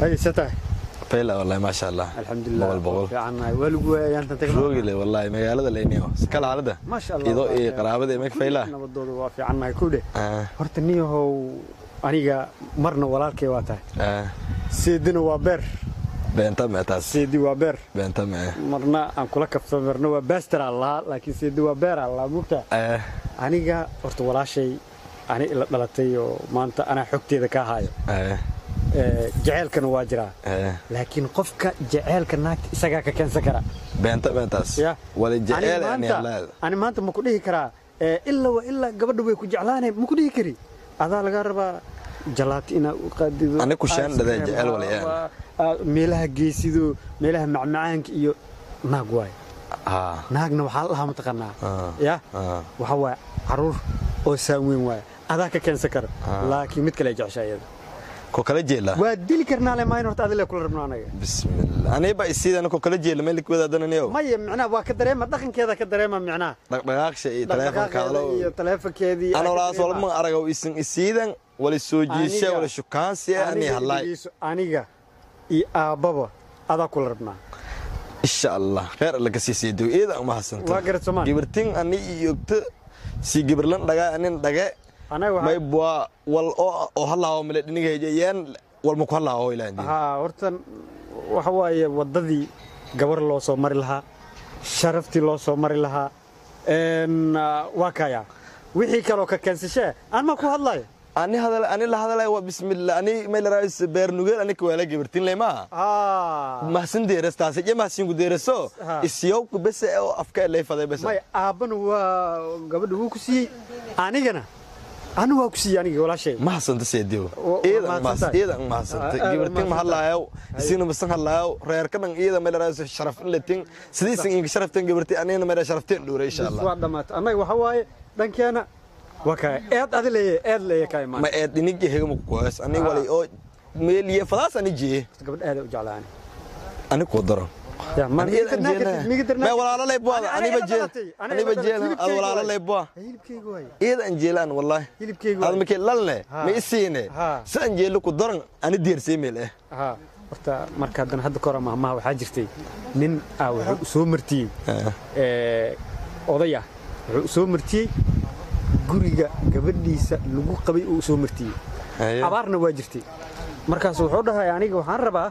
hay satahay fayla wallahi maasha allah alxamdulilah boqol boqol fiicannahay waa lagu waayay aantan tagno roogile wallahi magaalada leyniyo kala halada maasha allah ido iyo qaraabada imek fayla nabadooda waa fiicannahay kudhe ah horta niyahow aniga marna walaalkay waa tahay ah seedina waa beer beenta me taas seedi waa beer beenta me marna aan kula kabto marna waa baster aan lahaa laakiin seedi waa beer aan lahaa mugta ah aniga horta walaashay ani ila dhalatay oo maanta anaa xogteeda ka haayo ah Ee, jaceylkana waa jiraa ah laakiin qofka jaceylka naagta isagaa ka keensan kara beenta me taas ya wala Ani jeceel ani maanta- halad ani maanta ma ku dhihi karaa ee, ilaa waa ilaa gabadha way ku jeclaanay ma ku dhihi kari adaa lagaa rabaa jalaati inaa u qaadido Ani ku shaan dhaday ice cream, jecel walayaan. waa- aa, meelaha geesido meelaha macmacaanka iyo naag waay ah naagna waxaa lahaa mataqaanaa Ah. ya ah waxaa waaya caruur oo saaweyn waaya adaa ka keensan kara laakiin mid kale ay jeceshaa iyada ko kala jeela waa dili karnaa le maayn horta adile kula rabno anaga bismillah aniba isiidana ko kala jeela meel wadaadanayo maya micnaha waa ka dareema dhaqankeeda ka dareema micnaha dhaqdhaqaaqsha iyo taleefonka dhaqdhaqaaqeeda hadalo iyo taleefonkeedii ana aa ka walaas dareema. walma aragaw isin isiidan wala soo jiisha Aniga- wala shukaansi ani aniga halay dhegeyso, aniga iyo aabbaba adaa kula rabnaa insha allah kheer alla kasii siido iyada uma hasanta Waa garad Soomaali. gibirtin ani iyogta si gibirlan dhaga anin dhage anaga may waxaa bua wal oo oo halaawo male dhiniga hejayaan walma ku halaawo ilaan haa horta waxa waaye waddadii gabar loo soo mari lahaa sharaftii loo soo mari lahaa een, ah, waa kaya wixii kaloo ka keensashee aan ma ku hadlayo ani hadal ani la hadalay waa bismillah ani may la raayis beer nugeel ani ka wala gibirtin lema haa mahsin deeras taas je mahsin ku deeraso Ha. isiyow ku bes oo afka lay faday bes may aabbana waa gabadha wuu ku siiyey anigana anu waa ku siiyey aniga walaashay ma hasanta seediyo Wa- waa iidan mas mahadsantahay. iidan ma hasanta Ah, ah, gibirtin ma mahadsantahay. hadlaayo isina masan hadlaayo reer ka dhan iida may la raayis sharaf in latin sidii sin inga sharaftan gibirti anina may sharaftan dhuure insha Bis Allah waa dhammaatay annaga waxa waaye dhankeena waa kaya eed adi leeye eed leeye ka imaan ma ee dhinigi hega ma ku koos ani Ah. walay oo meeliye fadaas ani jee gabadh aad u jeclaa ani ani ku daro Ya, ma- Ani iidan miga darnaa jeelna. kartid, miga darnaa May kartid. walaalo lay buada, Ani- aniba aniga jeel. dhalatay, aniga Aniba dhalatay, jeel, ad hilibkeyga walaalo waaye. lay bua. hilibkeyga waaye iidan jeelaan wallahi hilibkeyga ad waaye markay lalne Ha. ma isiine Ha. saan jeelo ku daran ani deersay meel eh haa horta marka haddana hadda kora mahmaha waxaa jirtay nin ah wuxuu soo martiyey ee, oday ah wuxuu soo martiyey guriga gabadhiisa lagu qabay uu soo martiyey Haye. abaarna waa jirtay markaas wuxuu dhahay aniga waxaan rabaa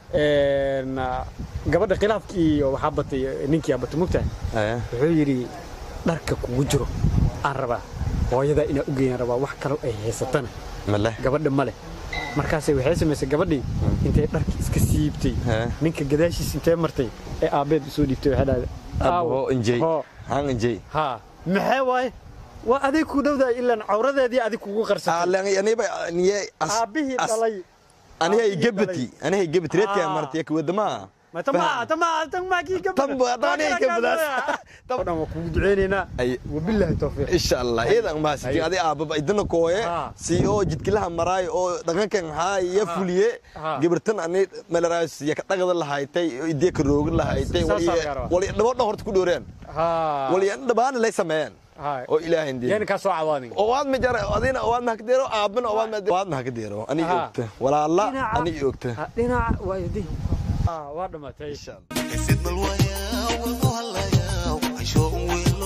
een, ah, gabadha khilaafkii iyo waxaa batay ninkii batay mugtahay Haye. wuxuu yidhi dharka kugu jiro aan rabaa hooyadaa inaa u geeyaan rabaa wax kaloo ay haysatana male gabadha ma leh markaasay waxay samaysay gabadhii intay dharki iska siibtay Hee. ninka gadaashiis intee martay ee aabbeed usoo dhiibtay waxay dhahday abo injey hoo han injey haa maxee waaye waa adig ku dhowdahay ilaan cawradeedii adig kugu qarsatay alan aniba niye as aabbihii as- dhalay aniga aabbihii gabati aniga gabati reedka Ah. martay ka wadama ma tama tama tama kii gabadha Tan baa- tan aniga gabadhaas. gabadhan waa kugu duceynaynaa Ay. wabilaahi tawfiiq insha allah iidan ma sidi adi aababa idana kooye Ha. si oo jidkilaha maraay oo dhaqankan haa iyo fuliye Ha. gibirtan ani melaraas ya ka dhagada lahaytay idee ka roogin lahaytay Saas aa laga rabaa. wali dhabo horta ku dhooreen haa wali dhabaana lay sameeyeen haa oo ilaahay indii yani kaa soo cawaadin oo waad ma jara adina waad ma ka deero aabana waad ma waad ma ka deero ani Ha. ogta walaala Dhinaca- ani ogta Ha, dhinaca waa yadi haa waa dhamaatay insha allah Ifid malwaya walgu halaya Aisho unwelo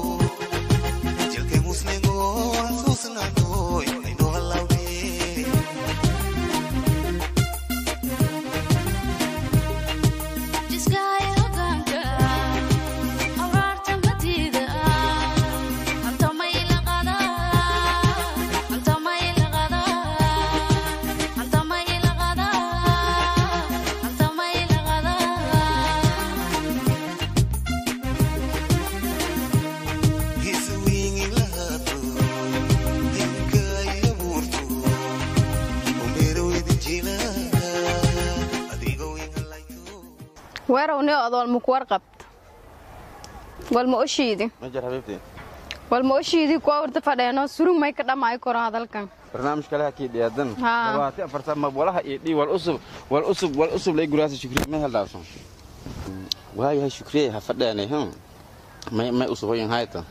Jilke musligo Susnado Aino halawde Jiskaya hogaanka abaarta matiida anta mayla qada anta mayla qada anta mayla qada anta mayla qada Hisu wingi lahato Dinka yaburto Umero idin jila Adigo winga layo weerowni odool muku warqabta walma oshiidi majar xabiibti walma oshiidi kuwa warta fadheeno surug may ka dhamaayo koro hadalkan barnaamij kale hakii dhiyaadan Haa. labaati afarta ma walaha iyo dhi wal usub wal usub wal usub lay guraasa shukriye ma heldaaso waayahay shukriye ha fadheenay hm may may usuboyin hayta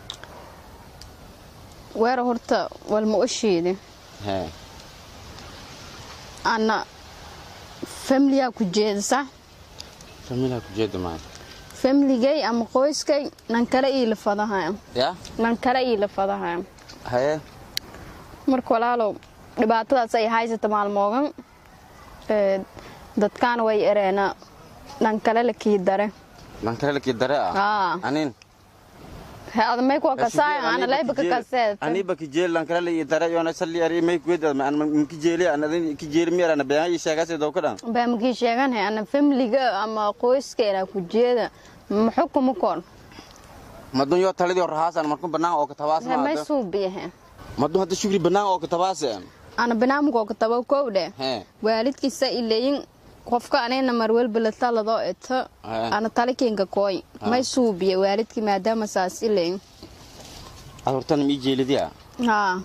weero horta walma oshiidi hee anna familiyaa ku jeedasa familia ku jeeda maan familigay ama qoyskay nan kale iila fadahaya ya nan kale iila fadahaya haye marka walaalow dhibaatadaas ay haysata maalmoogan ee, dadkaana way ereena nan kale la kii dare lankale laki dare ah Aa. anin adamay kuwa kasaayan ana laybaka kaseed aniba kijeel lankale la dare yona salli ari may kuwed an man kijeli an adin kijeli mi arana bayan yi sheegase do kadan baamkii sheegan he ana familiga ama qoyskeena ku jeeda ma xukuma koon madun yo talidi rahaasan markun banaan oo ka tabaas may ma suubiyahe madun hadda shukri banaan oo ka tabaas ana banaamkoo ka tabo kowdhe he waalidkiisa ileyin qofka anina marwelba la taladoo eto Aya. ana talikinka kooy may suubiya waalidkii maadaama saas ileyin ad hortan mi jeelidiya haa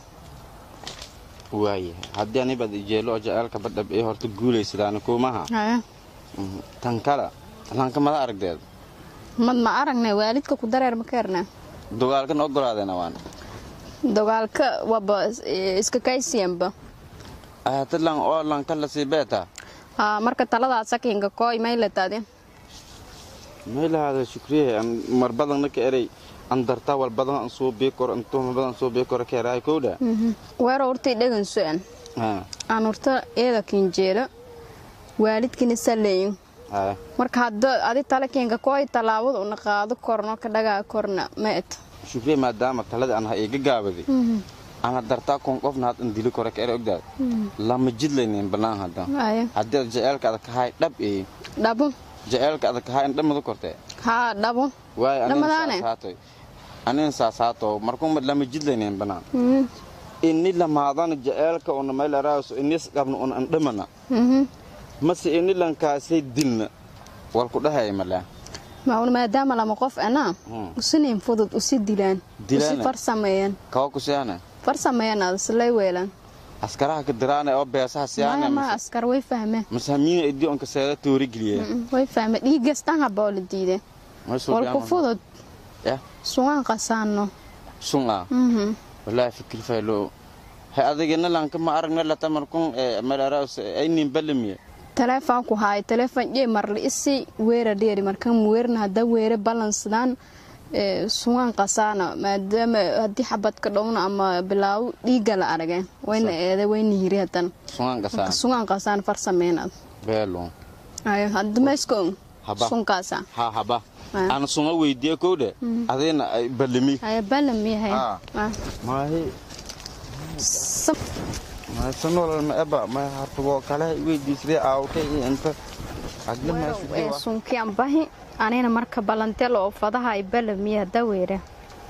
waaye haddii aniba jeelo oo jaceelka badhab ee horta guulaysadaan kuumaha haya Mhm. tan kale lanka mada aragdeed mad ma aragne waalidka ku dareer ma keerne dogaalkan ogolaadeena waan dagaalka waba eh, iska kaysiyanba ahata lan oo lanka lasii beeta haa marka taladaa sakinka kooy may latade meelahaada shukriye an marbadan ka erey an darta wal badan an soo bii kor an tuhma badan soo bii kor keeraay kowdha weero urtay dhegan su-an ha aan urta eeda kinjeelo waalidkina saleyin ha marka hadda adi talakinka kooy tallaabada una qaado korno ka dhagaa korna ma et shukriye maadaama talada an ha iga gaabaday ana dartaa kon qofna had an dili kore ka erey ogdaad lama jidlaynin banaan hadda haya haddii ad jaceelka ada kahay dhab ee dhabo jaceelka ada kahay an dhamadu kortee haa dhabo waayo anin Dhamadaane? saasaatoy anin saasaato markuma lama jidlaynin banaan ini lamaadana jaceelka una maylaraaso inis qabna un an dhamana mase ini lankaasay dilna walku dhahaya malaa maun maadaama lama qof anaa Hmm. usinayn fudud usi dilaan Dilaane? usi farsameeyaan kawa kusiyaane farsameeyaan aad islay weelaan askaraha ka diraane oo beesaha siyaane maya ma askar way fahmeen mase hamiina idi onka seeda toori geliye Mm, way fahmeen dhiigastan haboo la diide walku fudud ya sugaan qasaano sunga Mhm. wallahi fikir faylo hay adigina lanka ma aragna lata markun malaraas aynin balamiye telefoon ku haay telefoon jee marli isi weera dheeri markan weerna hadda weere balansadaan sugaan qasaana maadaama haddii xabadka dhowna ama bilaaw dhiiga la arageen wayna eede wayna yiri hadan sungan gasaan sugaan qasaan farsameynaad beelo ayo hadda meesko Haba. sunkaasa ha haba Ah. ana sunga weydiye kowdhe adina ay balami ayo balam yahay Ah. Ah. maahi Sam- maasanolal ma eba ma hartugo kale weydiisday aawkay iyo inta agli ee sunkian bahi anina marka balantelo oo fadaha ay balamiya hadda weere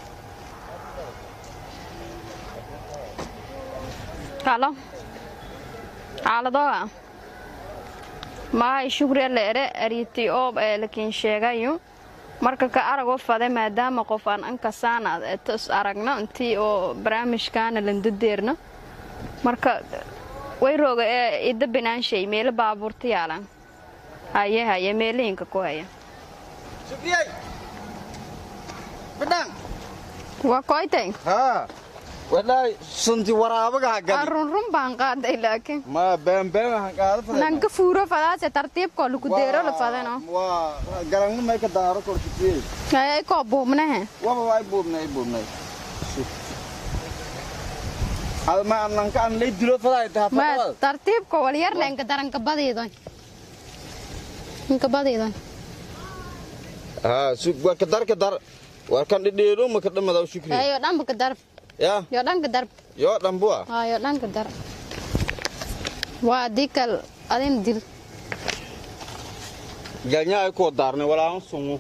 halo xaaladooa mahay shukri la ere ariti oo ee lakin sheegayo marka ka aragoo fade maadaama qof aan ankasaana tos aragno intii oo barnaamijkaana landadeerno marka way rooga ee ida binaanshay meelo baabuurta yaalan haye haye meelihinka ku haya shukriyay bidhaan waa koytay haa walaahi sunti waraabaga hagadi arunrun baan qaaday laakiin ma beembeen waxaan qaada faday nan ka fuuro fadaase tartiibkoo lagu deero la fadano waa garanna may ka daaro kor shukriyay haye koo buubnahe waba waay buubnay buubnay adma ananka an lay dilo faday taha ma fadawad tartiibko walyarna inka daranka badiidoy inka badiidoy haa su waa ka dar ka dar war kan dhidheero ma ka dhamadaw shukri haye yo dhanba ka darb ya yo dhanka darb yoo dhambuwa haa yo dhanka dar waa adii kal adin dil galnya ay koo daarnay walaahan sungu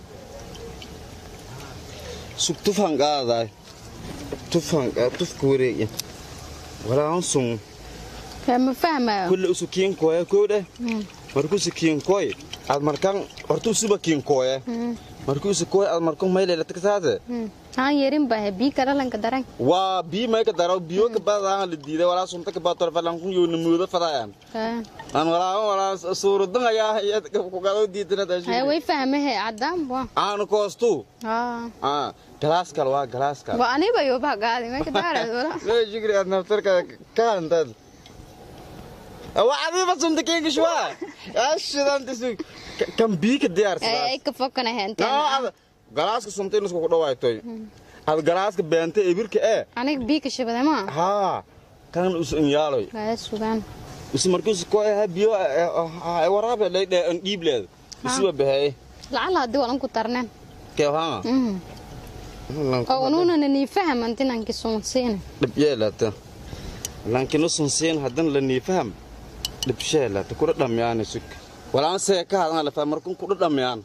sug tufan qaadaay tufan tufka wareegya walaahan sungu Kaya ma fahmayo kulle usu kiinkooya koodhe markuusu kiinkooy aad markan horta usuba kiinkooya markuusu kooy aad markan mayleelataksaate haan yerin bahe bii kala lanka daran waa bii may ka daraw biyo ka badaan la diiday walaa sunta ka bator falan kun yoona muuda fadayaan Kaya- aan walaa walaa suurudan ayaa iyad ku galo diidana haye tashi way fahmahe cadaan bua aan koostu haa ah galaas kale waa galaas kale waa aniba yoba gaadi meesha daarad wala lee jigri aad naftarka ka hantad wacdiiba sunta keenka shuwa ashidantisi kan biika diyaar ay ka fokana henteen sidaas galaaska sunta in isku dhawaaytoy ad galaaska beenta ibirka ee aniga biika shabada ma haa kan us inyaaloy waa sugaan is markiis ko ha biyo waraabe leedhe an dhiibleed isuba baxay lacala haddii walan ku tarneen kee haa oo unuuna nanii faham antinanki suunsiina dhib yeelata laakiin usun siin haddana la niifaham dhib sheelata kudha dhamyaan isug walaan seeka hadan la faham markun kudha dhamyaan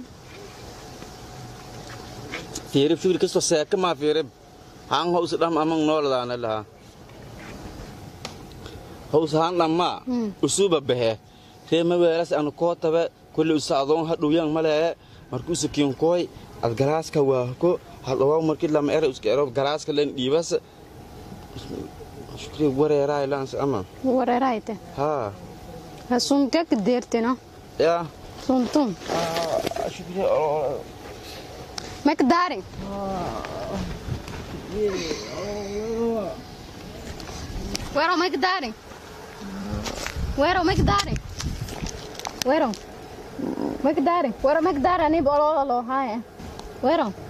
fiiri fikir kasto seeka maa fiiri haan hows dham amang nooladaana lahaa hows haan dhammaa usuba bahe reema weelas anu koo tabe kulli usa adoon hadhowyaan malee markuusa kiinkooy ad galaaska waahko hadhawaa markii lama era iska ero galaaska len dhiibas shukri wareeraay laans ama wareerayte haa ha sunta ka deertino yaa suntun shukri makdaari wero makdaari wero makdaari wero makdaari wero makdaari ani bololo lo haya wero